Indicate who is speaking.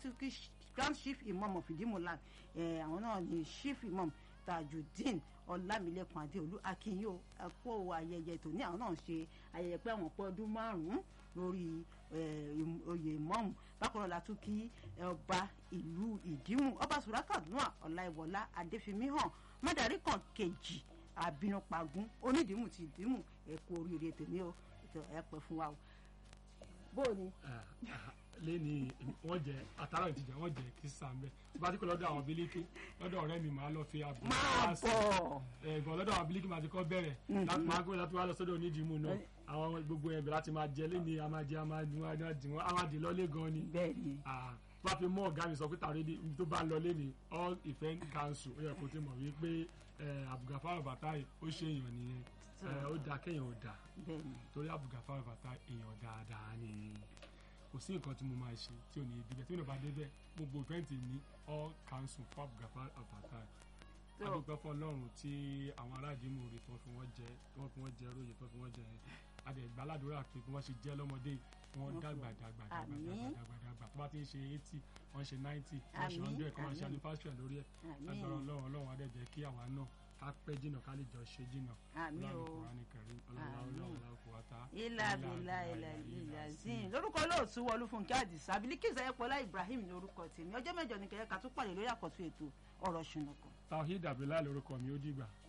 Speaker 1: tún kí grand chief imam of ìdímọ̀lá àwọn náà ni chief imam tajudeen ọlámilẹ́kan adéolú akínyó ẹ̀kọ́ ayẹyẹ tòní àwọn náà ń ṣe ayẹyẹ pé àwọn pọ́ ọdún márùn-ún lórí oyè ìmọ̀ọ́mù bákan náà la tún kí ọba ìlú ìdímù ọba sùrákàdúnà ọláìwọlá adéfimíhàn mọ́dàrí kan kejì àbínúpagún onídìímù ti ìdímù ẹ̀kọ́ oríire tèmi o ẹ pẹ́ fún wa o bó o ní.
Speaker 2: lẹ́ni wọ́n jẹ àtàrà ìtìjà wọ́n jẹ kí sàmbẹ́ bá ti kọ́ lọ́dọ̀ àwọn bílíkì lọ́dọ̀ ọ̀rẹ́ mi máa lọ fi àbò
Speaker 1: máa bọ̀
Speaker 2: ẹ̀gbọ́n lọ́dọ̀ àwọn bílíkì máa ti kọ́ bẹ̀rẹ̀ láti máa gbé láti wá lọ sọ́dọ̀ onídìímù náà àwọn gbogbo ẹ̀bẹ̀ láti máa jẹ lẹ́ni a máa jẹ a máa dì wọ́n a máa dì lọ́lé gan ni.
Speaker 1: bẹ́ẹ̀ni.
Speaker 2: bá fi mú ọ̀gá mi sọ pé tàrí tó bá lọ lẹ́ni all event council ó yẹ kó ti mọ̀ wípé Abdulgafar Fatai ó ṣe èèyàn nìyẹn ó dáa kéèyàn ò dáa torí Abdulgafar Fatai èèyàn dáadáa ni kò sí nǹkan tí mo máa ṣe tí ò ní débẹ̀ tí ò ní bá débẹ̀ gbogbo ìfẹ́ǹtì ní all council fún Abdulgafar Fatai adúpẹ́ fún ọlọ́run tí àwọn aráàdìmú rè tó fi wọ́n jẹ tó fi wọ́n jẹ róye tó fi wọ́n jẹ adẹ̀gbàládùúrà pé kí wọ́n ṣe jẹ́ lọ́mọdé wọ́n dàgbà dàgbà dàgbà dàgbà dàgbà tó bá ti ń ṣe eighty wọ́n ṣe ninety wọ́n ṣe hundred kọ́ wọ́n ṣe anniversary lórí ẹ̀ agbára ọlọ́run ọlọ́run adẹ́jẹ́ kí àwa náà ká pẹ́ jìnnà ká lè jọ ṣe jìnnà ọlọ́run kùránì kẹrin ọlọ́run ọlọ́run ọlọ́run kò wá ta.
Speaker 1: ilà bìlà ilà ilà zin lórúkọ olóòtú wọlúfúnkẹ́ àdìsá Bilikisu Ayọ̀pọ̀lá Ibrahim ní orúkọ tèmi ọjọ́ mẹ́jọ ní kẹ̀kẹ́ ká tún pàdé lórí àkọ́tún ètò ọ̀rọ̀ ṣùnùkùn.
Speaker 2: Tawhid Abdullahi lórúkọ mi ó dìgbà.